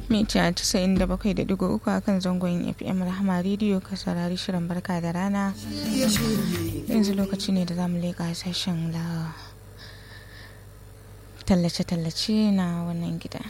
mita 97.3 a kan zangon fm rahama rediyo ka saurari shirin barka da rana yanzu lokaci ne da zamu leƙa sashen la tallace-tallace na wannan gida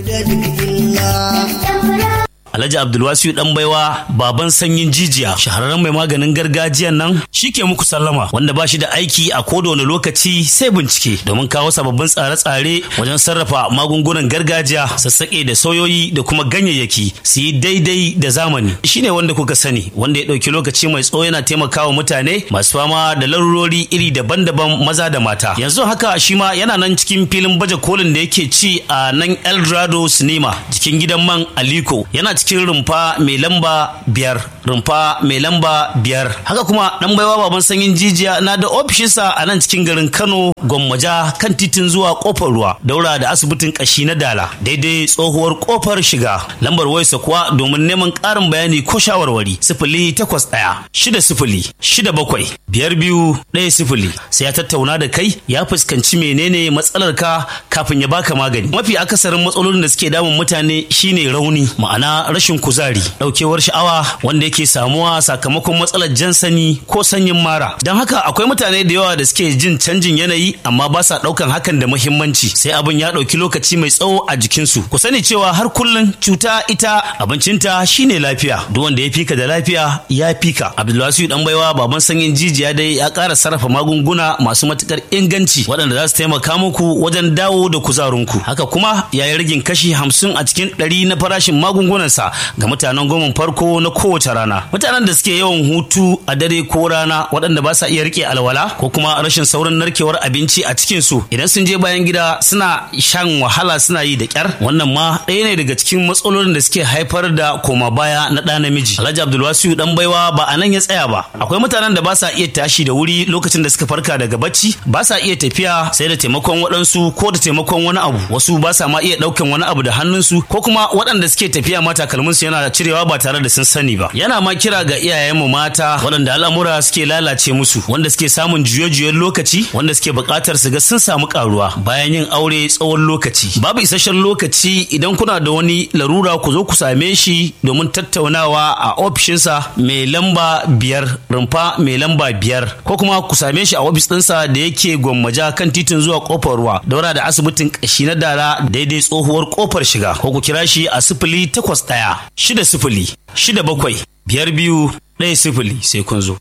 Alhaji Abdulwasiu dan baiwa baban sanyin jijiya shahararren mai maganin gargajiyan nan shike muku sallama wanda ba shi da aiki a koda wani lokaci sai bincike domin kawo sababbin tsare-tsare wajen sarrafa magungunan gargajiya sassaƙe da soyoyi da kuma ganyayyaki su yi daidai da zamani shine wanda kuka sani wanda ya ɗauki lokaci mai tsawo yana taimakawa mutane masu fama da larurori iri daban-daban maza da mata yanzu haka shi ma yana nan cikin filin baje kolin da yake ci a nan Eldorado Cinema jikin gidan man Aliko yana cikin rumfa mai lamba biyar rumfa mai lamba biyar haka kuma dan baiwa baban sanyin jijiya na da ofishinsa a nan cikin garin kano gwammaja kan titin zuwa kofar ruwa daura da asibitin kashi na dala daidai tsohuwar kofar shiga lambar wayarsa kuwa domin neman ƙarin bayani ko shawarwari sifili takwas ɗaya shida sifili shida bakwai biyar biyu ɗaya sifili sai ya tattauna da kai ya fuskanci menene matsalar ka kafin ya baka magani mafi akasarin matsalolin da suke damun mutane shine rauni ma'ana rashin kuzari daukewar sha'awa wanda yake samuwa sakamakon matsalar jan sani ko sanyin mara don haka akwai mutane da yawa da suke jin canjin yanayi amma ba sa daukan hakan da muhimmanci sai abin ya dauki lokaci mai tsawo a jikinsu ku sani cewa har kullum cuta ita abincinta shine lafiya duk wanda ya fika da lafiya ya fika abdulwasiu dan baiwa baban sanyin jijiya dai ya ƙara sarrafa magunguna masu matukar inganci waɗanda za su taimaka muku wajen dawo da kuzarinku haka kuma ya yi rigin kashi hamsin a cikin ɗari na farashin magungunansa ga mutanen goma farko na kowace rana mutanen da suke yawan hutu a dare ko rana waɗanda ba sa iya rike alwala ko kuma rashin saurin narkewar abinci a cikin su idan sun je bayan gida suna shan wahala suna yi da kyar wannan ma ɗaya ne daga cikin matsalolin da suke haifar da koma baya na ɗa namiji alhaji abdulwasiu dan baiwa ba a nan ya tsaya ba akwai mutanen da ba sa iya tashi da wuri lokacin da suka farka daga bacci ba sa iya tafiya sai da taimakon waɗansu ko da taimakon wani abu wasu ba sa ma iya ɗaukan wani abu da hannunsu ko kuma waɗanda suke tafiya ma takalminsu yana cirewa ba tare da sun sani ba yana ma kira ga iyayenmu mata waɗanda al'amura suke lalace musu wanda suke samun juye-juyen lokaci wanda suke buƙatar su ga sun samu karuwa bayan yin aure tsawon lokaci babu isasshen lokaci idan kuna da wani larura ku zo ku same shi domin tattaunawa a ofishinsa mai lamba biyar rumfa mai lamba biyar ko kuma ku same shi a ofis ɗinsa da yake gwammaja kan titin zuwa kofar ruwa daura da asibitin ƙashi na dara daidai tsohuwar kofar shiga ko ku kira shi a sifili takwas ɗaya shida sifili shida bakwai biyar biyu ɗaya sifili sai kun zo.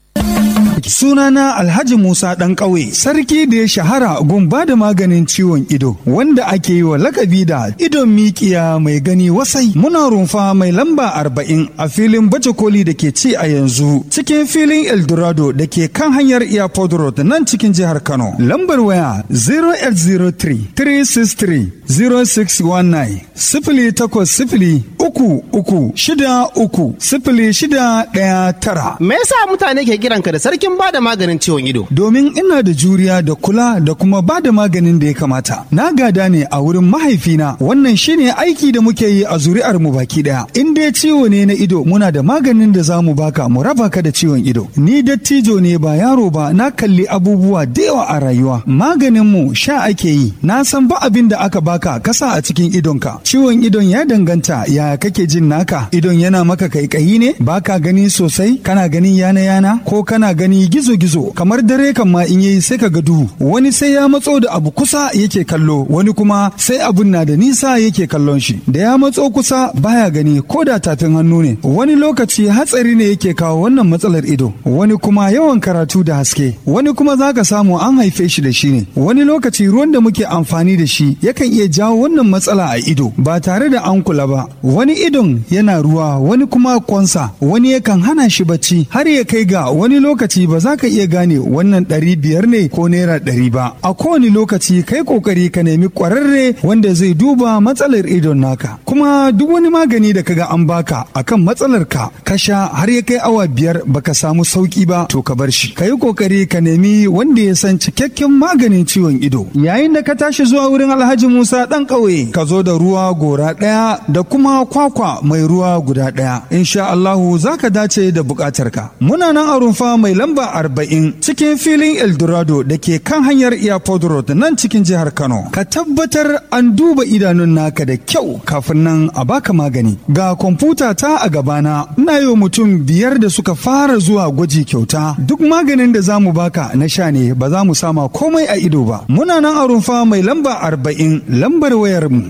Sunana Alhaji Musa ɗan ƙauye, sarki da ya shahara gun ba da maganin ciwon ido, wanda ake yi wa lakabi da idon mikiya mai gani wasai. Muna rumfa mai lamba arba'in a filin baje koli da ke ci a yanzu, cikin filin Eldorado da ke kan hanyar Airport Road nan cikin jihar Kano. Lambar waya 0803 363 0619 sifili takwas sifili uku uku shida uku sifili shida ɗaya tara. Me yasa mutane ke kiranka da sarkin bada maganin ciwon ido? Domin ina da juriya da kula da kuma bada maganin da ya kamata. Na gada ne a wurin mahaifina wannan shine aiki da muke yi a zuri'ar mu baki daya. In dai ciwo ne na ido muna da maganin da za mu baka mu raba ka da ciwon ido. Ni dattijo ne ba yaro ba na kalli abubuwa da yawa a rayuwa. Maganin mu sha ake yi. Na san ba abin da aka baka kasa a cikin idonka. Ciwon idon ya danganta ya kake jin naka. Idon yana maka kaikayi ne baka gani sosai kana ganin yana yana ko kana gani gizo-gizo kamar dare kan ma in yayi sai ka ga duhu wani sai ya matso da abu kusa yake kallo wani kuma sai abun na da nisa yake kallon shi da ya matso kusa baya gani ko da tafin hannu ne wani lokaci hatsari ne yake kawo wannan matsalar ido wani kuma yawan karatu da haske wani kuma zaka samu an haife shi da shi ne wani lokaci ruwan da muke amfani da shi yakan iya jawo wannan matsala a ido ba tare da an kula ba wani idon yana ruwa wani kuma kwansa wani yakan hana shi bacci har ya kai ga wani lokaci ba za ka iya gane wannan ɗari biyar ne ko naira ɗari ba a kowane lokaci kai kokari ka nemi ƙwararre wanda zai duba matsalar idon naka kuma duk wani magani da kaga an baka akan matsalar ka ka sha har ya kai awa biyar baka samu sauki ba to ka bar shi ka yi kokari ka nemi wanda ya san cikakken maganin ciwon ido yayin da ka tashi zuwa wurin alhaji musa ɗan ƙauye ka zo da ruwa gora ɗaya da kuma kwakwa mai ruwa guda ɗaya insha allahu za ka dace da buƙatarka muna nan a rumfa mai lamba lamba arba'in cikin filin Eldorado da ke kan hanyar Airport Road nan cikin jihar Kano. Ka tabbatar an duba idanun naka da kyau kafin nan a baka magani. Ga kwamfuta ta a gabana ina yi mutum biyar da suka fara zuwa gwaji kyauta. Duk maganin da za mu baka na sha ne ba za mu sama komai a ido ba. Muna nan a rumfa mai lamba arba'in lambar wayar mu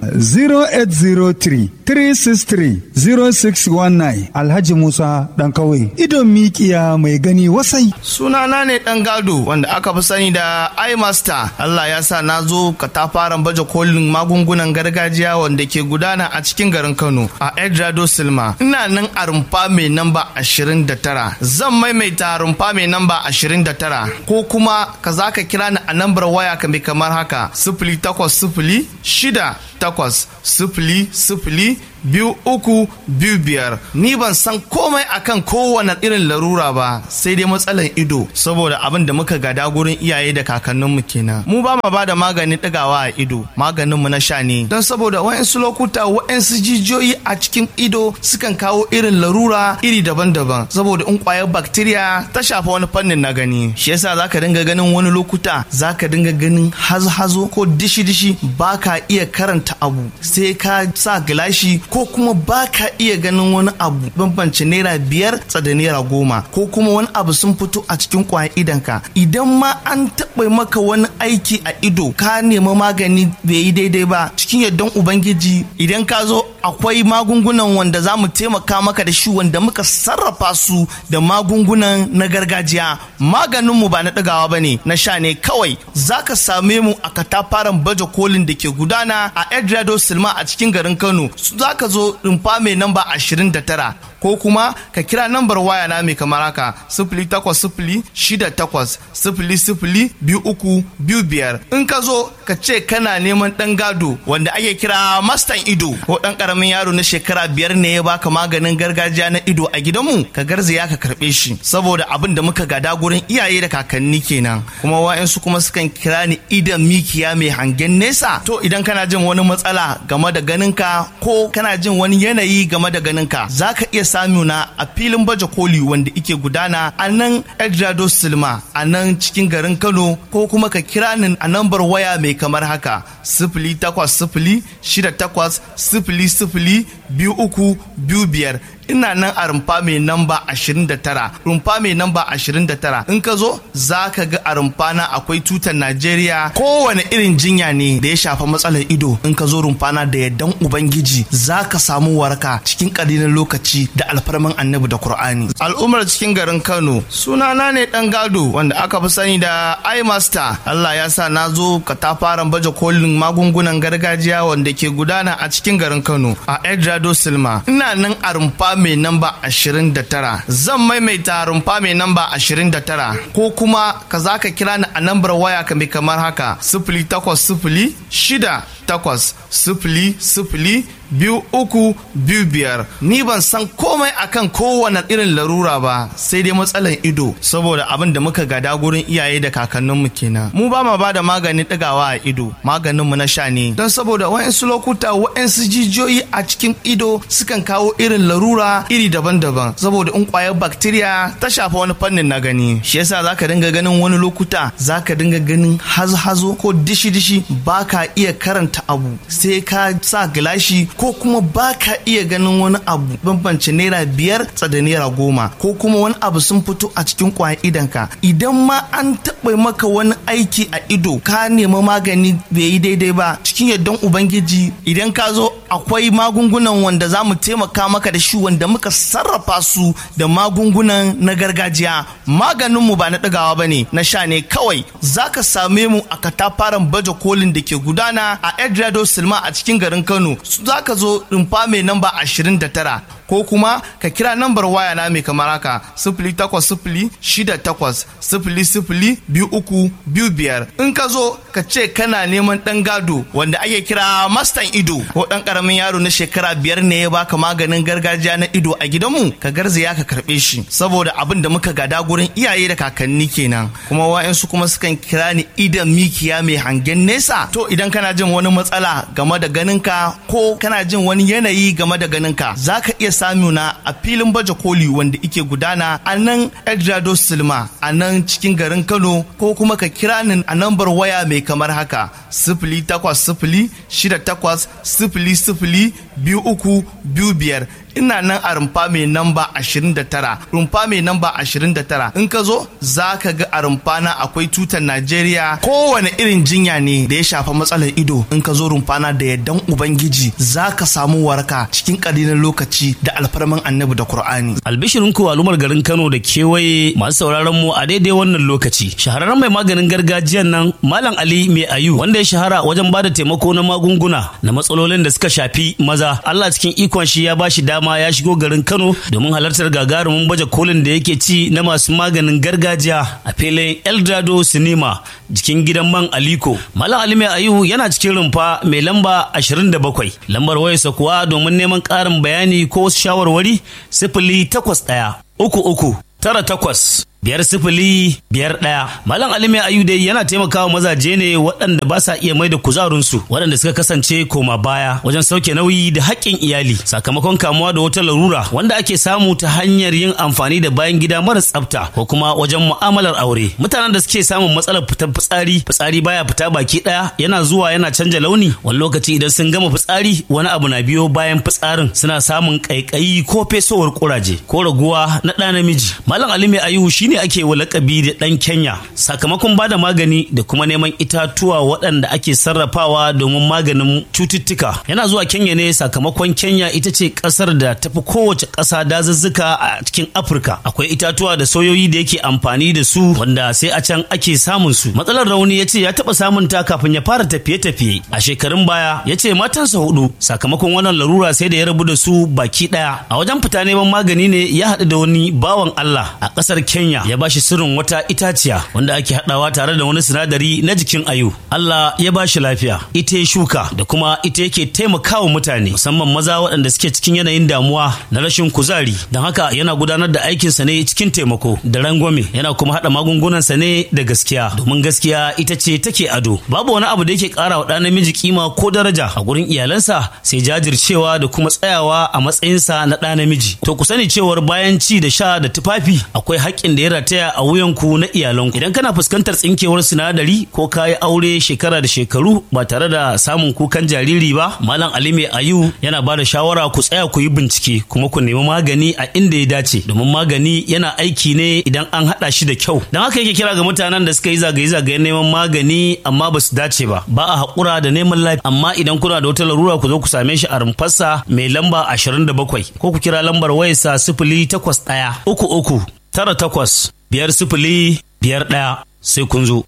0803 363 0619 Alhaji Musa ɗan kauye. Idon mikiya mai gani wasai. Sunana ne ɗan gado wanda aka fi sani da iMaster. Allah ya sa na zo katafaren baje kolin magungunan gargajiya wanda ke gudana a cikin garin Kano a Edrado Silma. Ina nan a rumfa mai namba 29. Zan maimaita rumfa mai namba 29 ko kuma ka za ka kira ni a nambar waya ka mai kamar haka sifili takwas sifili shida takwas sifili sifili biyu uku biyu biyar ni ban san komai akan kowane irin larura ba sai dai matsalan ido saboda abin da muka gada gurin iyaye da kakanninmu kenan mu ba ma bada maganin ɗigawa a ido maganin mu na sha ne don saboda wa'insu lokuta wa'insu jijiyoyi a cikin ido sukan kawo irin larura iri daban-daban saboda in kwayar bacteria ta shafa wani fannin na gani shi yasa zaka dinga ganin wani lokuta zaka dinga ganin hazo-hazo ko dishi-dishi baka iya karanta abu sai ka sa gilashi ko kuma ba ka iya ganin wani abu bambance naira biyar tsada naira goma ko kuma wani abu sun fito a cikin kwayan idanka idan ma an taɓa maka wani aiki a ido ka nemi magani bai yi daidai ba cikin yardan ubangiji idan ka zo akwai magungunan wanda za mu taimaka maka da shi wanda muka sarrafa su da magungunan na gargajiya maganinmu ba na ɗagawa ba ne na sha ne kawai za ka same mu a katafaren baje kolin da ke gudana a edrado silma a cikin garin kano za ka zo rumfa mai namba 29 ko kuma ka kira nambar waya na mai kamar haka sifili takwas sifili shida takwas sifili sifili biyu uku biyu biyar in ka zo ka ce kana neman ɗan gado wanda ake kira mastan ido ko ɗan ƙaramin yaro na shekara biyar ne ya baka maganin gargajiya na ido a gidanmu ka garzaya ka karɓe shi saboda abin da muka gada gurin iyaye da kakanni kenan kuma wa'yansu kuma sukan kira ni idan mikiya mai hangen nesa to idan kana jin wani matsala game da ganinka ko kana jin wani yanayi game da ganinka za ka iya samuna a filin baje koli wanda ike gudana a nan Edrado Silma a nan cikin garin Kano ko kuma ka kira ni a nambar waya mai kamar haka sifili takwas sifili shida takwas sifili sifili biyu uku biyu biyar ina nan a rumfa mai namba 29 rumfa mai namba 29 in ka zo za ka ga a rumfa na akwai tutar najeriya kowane irin jinya ne da ya shafa matsalar ido in ka zo rumfa na da yardan ubangiji za ka samu waraka cikin ƙalilan lokaci da alfarman annabi da qur'ani al'ummar cikin garin kano sunana ne dan gado wanda aka fi sani da imaster allah ya sa na zo katafaren baje kolin magungunan gargajiya wanda ke gudana a cikin garin kano a edrado silma ina nan a rumfa mai namba 29 zan maimaita rumfa mai namba 29 ko kuma ka za ka kira ni a nambar waya ka mai kamar haka sifili takwas sifili shida takwas sifili sifili biyu uku biyu biyar ni ban san komai akan kowane irin larura ba sai dai matsalan ido saboda abin da muka gada gurin iyaye da kakanninmu kenan mu ba ma ba da maganin ɗigawa a ido maganinmu na sha ne don saboda wa'insu lokuta wa'insu jijiyoyi a cikin ido sukan kawo irin larura iri daban-daban saboda in kwayar bacteria ta shafa wani fannin na gani shi yasa zaka dinga ganin wani lokuta zaka dinga ganin hazo-hazo ko dishi-dishi baka iya karanta abu sai ka sa gilashi ko kuma ba ka iya ganin wani abu bambance naira biyar tsada naira goma ko kuma wani abu sun fito a cikin kwayan idanka idan ma an taɓa maka wani aiki a ido ka nemi magani bai yi daidai ba cikin yardan ubangiji idan ka zo akwai magungunan wanda za mu taimaka maka da shi wanda muka sarrafa su da magungunan na gargajiya maganinmu ba na ɗagawa ba ne na sha ne kawai za ka same mu a katafaren baje kolin da ke gudana a edrado silma a cikin garin kano za ka zo rumfa mai namba 29 ko kuma ka kira nambar waya na mai kamar haka sifili takwas sifili shida takwas sifili sifili biyu uku biyu biyar in ka zo ka ce kana neman ɗan gado wanda ake kira mastan ido ko ɗan ƙaramin yaro na shekara biyar ne ya baka maganin gargajiya na kariya na ido a gidanmu ka garzaya ka karɓe shi saboda abin da muka gada gurin iyaye da kakanni kenan kuma wa'yansu kuma sukan kira ni idan mikiya mai hangen nesa to idan kana jin wani matsala game da ganinka ko kana jin wani yanayi game da ganinka za ka iya samuna a filin baje koli wanda ike gudana a nan edrado silma a nan cikin garin kano ko kuma ka kira ni a nambar waya mai kamar haka sifili takwas sifili shida takwas sifili sifili biyu uku biyu biyar ina nan a rumfa mai namba 29 rumfa mai namba 29 in ka zo za ka ga a rumfa na akwai tutar najeriya kowane irin jinya ne da ya shafa matsalar ido in ka zo rumfa na da yardan ubangiji za ka samu waraka cikin ƙalilan lokaci da alfarman annabi da qur'ani albishirin ku al'ummar garin kano da kewaye masu sauraron mu a daidai wannan lokaci shahararren mai maganin gargajiyan nan malam ali mai ayu wanda ya shahara wajen bada taimako na magunguna na matsalolin da suka shafi maza allah cikin ikon shi ya bashi dama ma ya shigo garin Kano domin halartar gagarumin baje kolin da yake ci na masu maganin gargajiya a filin Eldado Cinema jikin gidan man Aliko. Malam Ali Mai Ayu yana cikin rumfa mai lamba 27. Lambar wayarsa kuwa domin neman ƙarin bayani ko wasu shawarwari sifili takwas ɗaya uku uku tara takwas biyar sifili biyar ɗaya malam alimi ayu dai yana taimakawa mazaje ne waɗanda ba sa iya mai da kuzarinsu waɗanda suka kasance koma baya wajen sauke nauyi da haƙƙin iyali sakamakon kamuwa da wata larura wanda ake samu ta hanyar yin amfani da bayan gida mara tsafta ko kuma wajen mu'amalar aure mutanen da suke samun matsalar fitar fitsari fitsari baya fita baki ɗaya yana zuwa yana canja launi wani lokaci idan sun gama fitsari wani abu na biyo bayan fitsarin suna samun ƙaiƙayi ko fesowar ƙuraje ko raguwa na ɗa namiji malam alimi ayu shi shine ake wa lakabi da ɗan Kenya sakamakon ba da magani da kuma neman itatuwa waɗanda ake sarrafawa domin maganin cututtuka. Yana zuwa Kenya ne sakamakon Kenya ita ce ƙasar da tafi kowace ƙasa dazuzzuka a cikin Afirka. Akwai itatuwa da soyoyi da yake amfani da su wanda sai a can ake samun su. Matsalar rauni ya ce ya taɓa samun ta kafin ya fara tafiye-tafiye. A shekarun baya ya ce matansa hudu sakamakon wannan larura sai da ya rabu da su baki ɗaya. A wajen fita neman magani ne ya haɗu da wani bawan Allah a ƙasar Kenya ya bashi sirrin wata itaciya wanda ake haɗawa tare da wani sinadari na jikin ayu. Allah ya bashi lafiya, ita ya shuka da kuma ita yake taimakawa mutane musamman maza waɗanda suke cikin yanayin damuwa na rashin kuzari. Don haka yana gudanar da aikinsa ne cikin taimako da rangwame yana kuma haɗa magungunansa ne da gaskiya domin gaskiya ita ce take ado. Babu wani abu da yake ƙara wa ɗan namiji kima ko daraja a gurin iyalansa sai jajircewa da kuma tsayawa a matsayinsa na ɗa namiji. To ku sani cewar bayan ci da sha da tufafi akwai haƙƙin da ya rataya a wuyanku na iyalanku idan kana fuskantar tsinkewar sinadari ko kayi aure shekara da shekaru ba tare da samun kukan jariri ba malam ali mai ayu yana ba da shawara ku tsaya ku yi bincike kuma ku nemi magani a inda ya dace domin magani yana aiki ne idan an haɗa shi da kyau don haka yake kira ga mutanen da suka yi zagaye-zagayen neman magani amma ba su dace ba ba a haƙura da neman lafiya amma idan kuna da wata larura ku zo ku same shi a rumfarsa mai lamba 27 ko ku kira lambar wayarsa sifili takwas ɗaya uku uku tara takwas biyar sifili biyar ɗaya sai kun zo.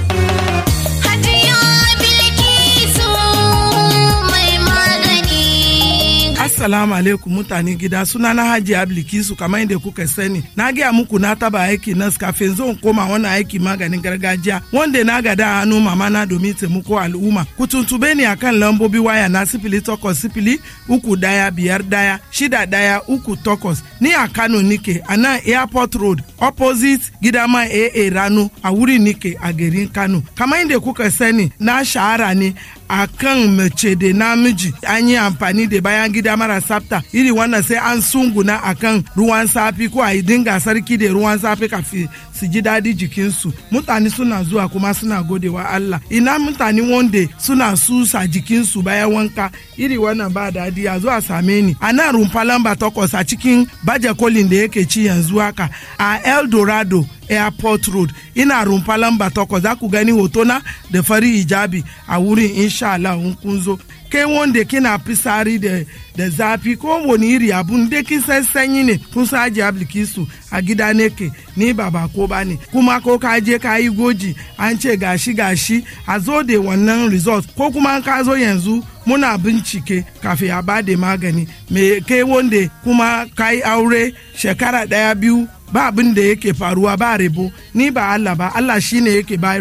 Assalamu alaikum mutane gida suna na Hajji Ablikisu kamar yadda kuka sani. Na gaya muku na taba aiki nas kafin zan koma wannan aiki maganin gargajiya wanda na gada hannu mama na domin taimako al'umma. Ku tuntube ni akan lambobi waya na sifili takwas sifili uku daya biyar daya shida daya uku takwas. Ni a Kano nike a nan Airport Road opposite gidama AA Rano a wuri nike a garin Kano. Kamar yadda kuka sani na shahara ne a kan mace da namiji an yi amfani da bayan gida mara tsafta iri wannan sai an sunguna a kan ruwan safi ko a yi dinga sarki da ruwan safi kafin su ji daɗi jikinsu mutane suna zuwa kuma suna godewa Allah ina mutane wanda suna susa jikinsu bayan wanka iri wannan ba daɗi a zuwa same ni a nan rumfa lamba takwas a cikin baje kolin da yake ci yanzu haka a El Dorado airport road ina rumfa lamba takwas za ku gani hotona da fari hijabi a wurin insha Allah in kun zo kai wanda kina fisari da da zafi ko wani iri abun da kin san sanyi ne kun sa aji ablikisu a gida ne ke ni ba ba ko ba ne kuma ko ka je ka yi goji an ce gashi gashi a zo da wannan result ko kuma ka zo yanzu muna bincike kafin a bada magani me kai wanda kuma ka yi aure shekara daya biyu ba abin da yake faruwa ba rebo ni ba Allah ba Allah shine yake bayarwa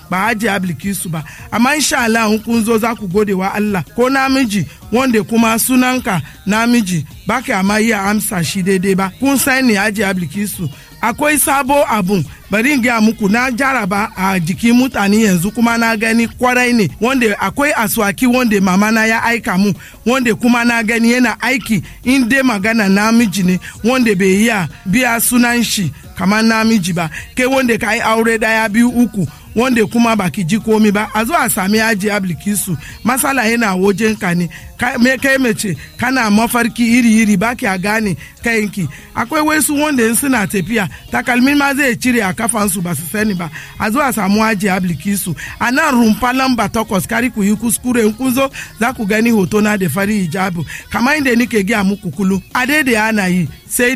ba haji ablikisu ba amma insha Allah in kun zo za ku gode wa Allah ko namiji wanda kuma sunanka namiji ba ka ma iya amsa shi daidai ba kun sani haji ablikisu akwai sabo abun bari in gaya muku na jaraba a jikin mutane yanzu kuma na gani kwarai ne wanda akwai aswaki wanda mama na ya aika mu wanda kuma na gani yana aiki in dai magana namiji ne wanda bai iya biya sunan shi kamar namiji ba kai wanda ka yi aure daya biyu uku wanda kuma baki ji komi ba a zo a sami yaji ablikisu masala yana wajen ka ne me kai mace kana mafarki iri-iri baki a gane kayanki akwai wasu wanda in suna tafiya takalmin ma zai cire a kafansu ba su sani ba a zo a samu aji ablikisu a nan rumfa lamba takwas kari ku yi kuskure in kun zo za ku gani hoto na da fari hijabu kamar inda nike gaya muku kulu a daidai ana yi sai